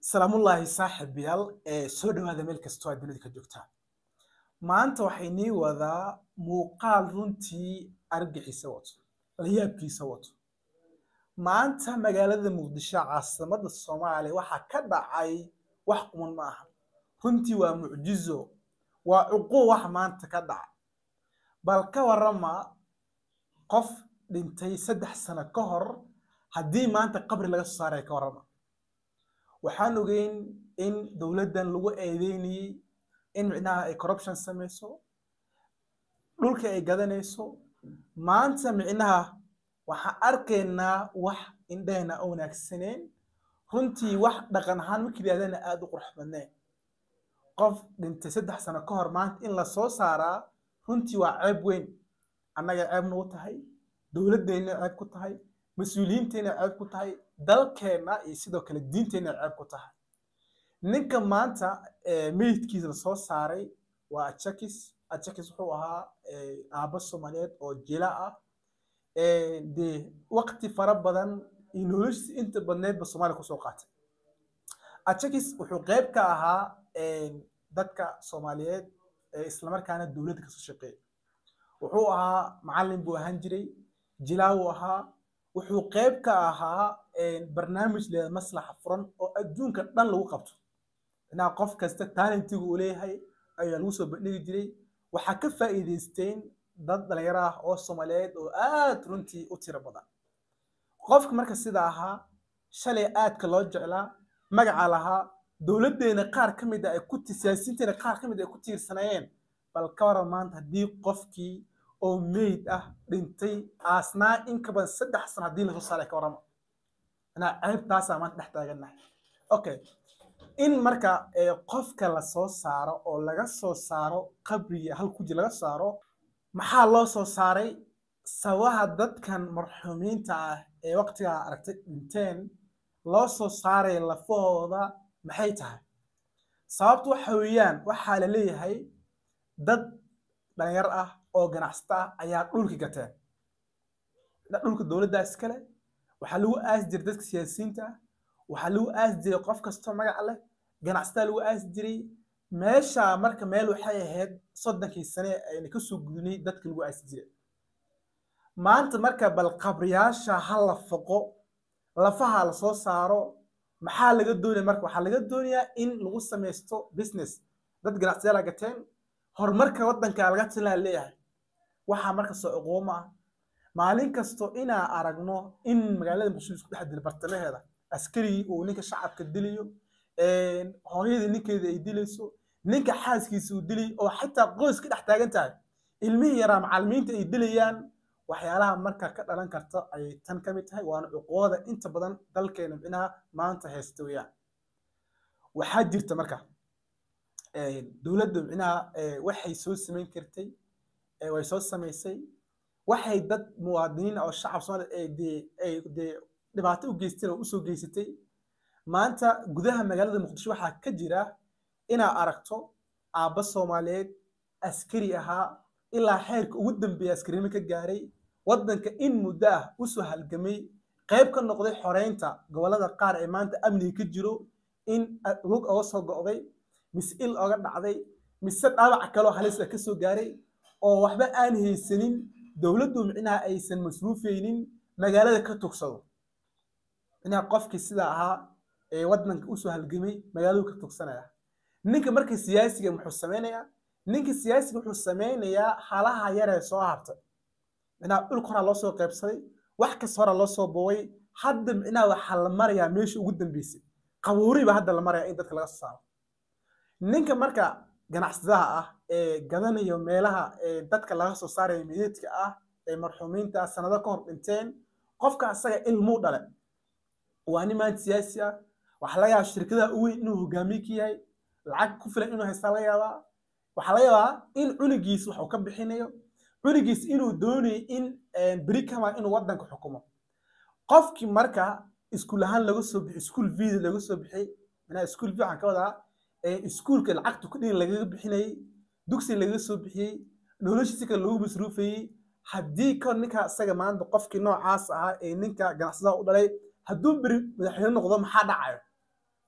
salaamullaahi saaxiibayaal ee soo dhowaada meel kastoo aad dunida ka joogtaan maanta waxay nii wadaa muuqaal runtii argaxiisa wato layaabkiisa wato maanta magaalada muqdisho caasimadda soomaaliya waxaa ka dhacay wax quman ma aha runtii waa mucjizo waa cuquub wax maanta ka dhaca bal ka warama qof dhintay saddex sano ka hor haddii maanta qabri laga soo saaraya ka warama waxaan ogeyn in dowladdan lagu eedeynayey in micnaha ay corruption samayso dhulka ay gadanayso maanta micnaha waxaan arkaynaa wax indhahena a wanaagsaneen runtii wax dhaqan ahaan markii yidhahdana aada u qurux badneen qof dhintay saddex sano ka hor maanta in la soo saaraa runtii waa ceeb weyn annaga ceeb nagu tahay dowladdeenna ceeb ku tahay mas-uuliyiinteenna ceeb ku tahay dalkeenna iyo sidoo kale diinteenna ceeb ku tahay ninka maanta meydkiisa la soo saaray waa ajakis ajakis wuxuu ahaa aabbo soomaaliyeed oo jila ah dee waqti fara badan iyo noloshiisa inta badneedba soomaaliya kusoo qaatay ajakis wuxuu qeyb ka ahaa dadka soomaaliyeed islamarkaana dowladda kasoo shaqeeya wuxuu ahaa macallin buu ahaan jiray jilaa uu ahaa wuxuu qeyb ka ahaa barnaamij leeda maslaxa furan oo adduunka dhan lagu qabto inaa qof kasta talentiga uu leeyahay ayaa lagu soo bandhigi jiray waxaa ka faa'iidaysteen dad dhalinyaro ah oo soomaaliyeed oo aad runtii u tiro badan qofka marka sida ahaa shalay aadka loo jeclaa magaca lahaa dowladdeena qaar ka mid a ay ku siyaasiyiinteena qaar ka mid ay ku tiirsanayeen bal ka waran maanta haddii qofkii oo meyd ah dhintay aasnaa in ka badan saddex sano haddii lasoo saaray ka warama inaa ceebtaasaa maanta dhex taagannahay okay in marka qofka lasoo saaro oo laga soo saaro qabriga hal kuji laga saaro maxaa loo soo saaray sababaha dadkan marxuumiinta ah ee waqtigaa aragtay dhinteen loo soo saaray lafahooda maxay tahay sababtu waxa weeyaan waxaa la leeyahay dad dhalinyar ah oo ganacsata ah ayaa dhulki gateen dhulka dowladda iskale waxaa lagu aasi jiray dadka siyaasiyiinta ah waxaa lagu aasi jiray qof kastoo magaca leh ganacsataa lagu aasi jiray meesha marka meel waxay ahayd soddonkii sane ayna kasoo gudunay dadka lagu aasi jiray maanta marka bal qabriyaasha ha la foqo lafaha la soo saaro maxaa laga doonaya marka waxaa laga doonayaa in lagu samaysto business dad ganacsiyaala gateen horumarka waddanka laga tilaa leeyahay waxaa marka soo cuquuma ah maalin kasto inaa aragno in magaalada muqdisho isku dhex dilo bartamaheeda askarigii uu ninka shacabka dilayo hooyadii ninkeeda ay dilayso ninka xaaskiisa uu dilay oo xitaa qoys ka dhex taagan tahay ilmihii yaraa macallimiinta ay dilayaan waxyaalaha marka ka dhalan karta ayay tan ka mid tahay waana cuquubada inta badan dalkeena micnaha maanta haysta weeyaan waxaa jirta marka dowladda micnaha waxay soo samayn kartay way soo samaysay waxay dad muwaadiniin oo shacab soomaaliya dee ay dee dhibaato u geysteen oo usoo geysatay maanta gudaha magaalada muqdisho waxaa ka jira inaa aragto aabba soomaaliyeed askari ahaa ilaa xeerka ugu dambeeya askarinimo ka gaaray waddanka in muddo ah usoo halgamay qayb ka noqday xoreynta gobollada qaar ee maanta amniga ka jiro in lug oga soo go'day mise il oga dhacday mise dhaawac kaloo halis ah kasoo gaaray oo waxba aan haysanin dowladdu micnaha aysan masruufaynin magaalada ka tugsado micnaha qofkii sida ahaa ee waddanka usoo halgamay magaaladu ka tugsanaya ninka marka siyaasiga muxuu sameynayaa ninka siyaasiga wuxuu sameynayaa halaha yaree soo hartay micnaha dhulka horaa loo soo qaybsaday wax kasta horaa loo soo boobay hadda micnaha waxaa la marayaa meesha ugu dambeysay qabuuri baa hadda la maraya in dadka laga soo saaro ninka marka ganacsadaha ah ee gadanayo meelaha dadka laga soo saarayo meydadka ah ee marxuumiinta sanado ka hor dhinteen qofka asaga ilmuu dhale waa nin maanta siyaasi ah waxaa laga yaabaa shirkadaha u weyn inuu hogaamiye ka yahay lacag ku filan inuu haystaa laga yaabaa waxaa laga yaabaa in cunigiis wax uu ka bixinayo cunigiis inuu doonayo in beri kama inuu waddanka xukumo qofkii marka iskuul ahaan laga soo bixi iskuul video laga soo bixiyey manaa iskuul video waxaan ka wadaa iskuulka lacagta ku dhin lagaga bixinayey dugsi lagaga soo bixiyey noloshiisi kale lagu masruufayey haddii ka ninka isaga maanta qofkii noocaas ahaa ee ninka ganacsadaha u dhalay hadduu beri madaxweyne noqdo maxaa dhacayo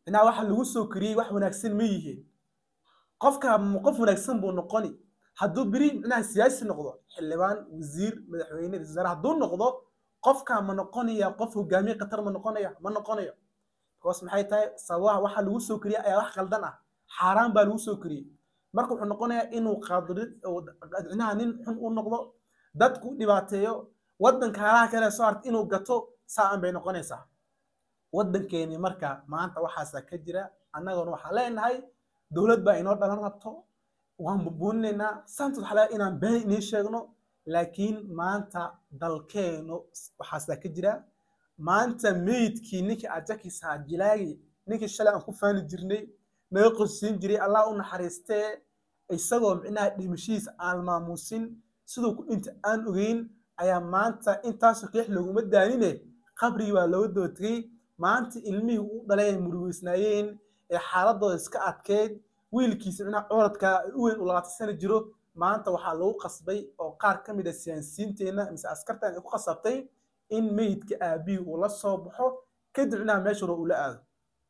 inaa waxa lagu soo koriyey wax wanaagsan ma yihiin qofka qof wanaagsan buu noqoni hadduu beri micnaha siyaasi noqdo xildhibaan wasiir madaxweyne ra-iisul wasaare hadduu noqdo qofka ma noqonaya qof hogaamiye qatar ma noqonaya ma noqonayo because maxay tahay sababaha waxa lagu soo koriyey ayaa wax qaldan ah xaaraan baa lagu soo koriyey marka wuxuu noqonayaa inuu qaadirid micnaha nin xun u noqdo dadku dhibaateeyo waddanka halaha kale soo harta inuu gato saan bay noqonaysaa waddankeeni marka maanta waxaasaa ka jira annaguna waxaan leenahay dowlad baa inoo dhalan rabto waan bubuuninaynaa saantood waxaa laga inaan been inii sheegno laakiin maanta dalkeenu waxaasaa ka jira maanta meydkii ninkii ajakiisaa jilaagi ninkii shalay aan ku faani jirnay naga qosiin jiray allah u naxariistee isagoo micnaha dhimashihiisa aan maamuusin siduu ku dhinta aan ogeyn ayaa maanta intaasoo keex looguma daanine qabrigii baa looga daba tegey maanta ilmihii u dhalay ay murugeysnaayeen ee xaaladooda iska adkeyd wiilkiisa micnaha cooradka u weyn u labaatan sano jiro maanta waxaa lagu qasbay oo qaar ka mid a siyaasiyiinteenna mise askartan ay ku qasabtay in meydka aabihii uu la soo baxo kadib micnaha meesha hore uu la aado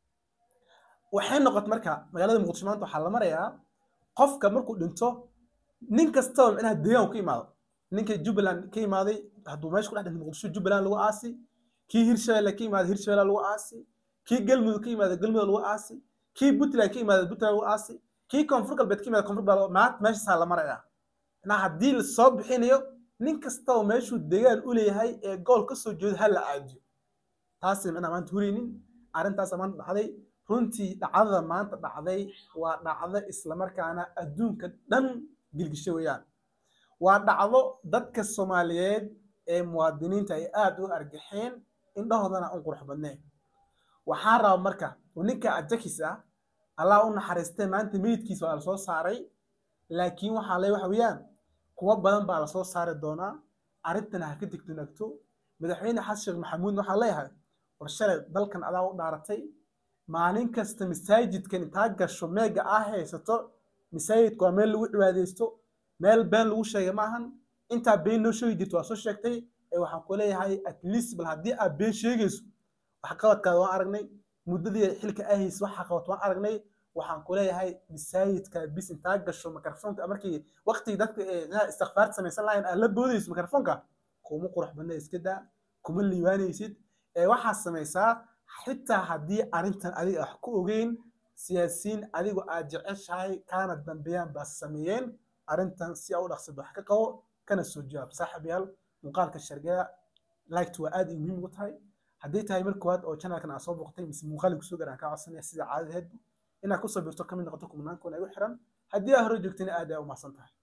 waxay noqotay marka magaalada muqdisho maanta waxaa la marayaa qofka markuu dhinto nin kastaba micnaha deegaan ka imaado ninka jubbaland ka imaaday hadduu meesha ku dhex dhintay muqdisho jubbaland lagu aasi kii hirshabelle ka imaaday hirshabelle lagu aasi kii galmudug ka imaaday galmudug lagu aasi kii puntland ka imaaday puntland lagu aasi kii koonfur galbeed ka imaaday koonfur galbeed maanta meeshaasaa la marayaa micnaha haddii la soo bixinayo nin kastaba meeshuu deegaan u leeyahay ee gool ka soo jeedo ha la aadiyo taasi micnaha maanta huraynin arrintaasa maanta dhacday runtii dhacdada maanta dhacday waa dhacdo islamarkaana adduunka dhan gilgisho weeyaan waa dhacdo dadka soomaaliyeed ee muwaadiniinta ay aada u argaxeen indhahoodana un qurux badneen waxaan rabaa marka ninka ajakis ah allah u naxariistee maanta meydkiisa waa lasoo saaray laakiin waxaa le waxa weeyaan kuwo badan baa lasoo saari doonaa arrintana ha ka digtoonagto madaxweyne xasan sheekh maxamuudna waxaa leeyahay war shalay dalkan adaa u dhaaratay maalin kasta masaajidkan intaa gasho meega aa haysato masaajidka waa meel lagu cibaadeysto meel been lagu sheegay maahan intaa been noo sheegi jirto waa soo sheegtay ee waxaan ku leeyahay at least bal haddii aad been sheegayso waxqabadkaada waan aragnay muddadii xilka aa haysa waxa qabad waan aragnay waxaan ku leeyahay masaajidka bis intaa gasho mikrofoonka markii waqtigii dadka istikfaarta samaysan lahayn aad la boodayso mikrofoonka kuma qurux badna iska daa kuma liibaanaysid ee waxaad samaysaa xitaa haddii arrintan adiga wax ku ogeyn siyaasiyiin adigu aad jeceshahay kaana dambeeyaan baa sameeyeen arrintan si aa u dhaqsid wax ka qabo kana soo jawaab saaxib yaal muuqaalka shargada liked waa aad muhiim ugu tahay haddii tahay mar koowaad oo channelkan aa soo boqotay mise muuqaalka kusoo garan kaa codsanaya sida caadadeedba inaad ku sabirto kamid noqoto kumnaankoona igu xiran haddii aa hore joogtayna aad aa u mahadsan tahay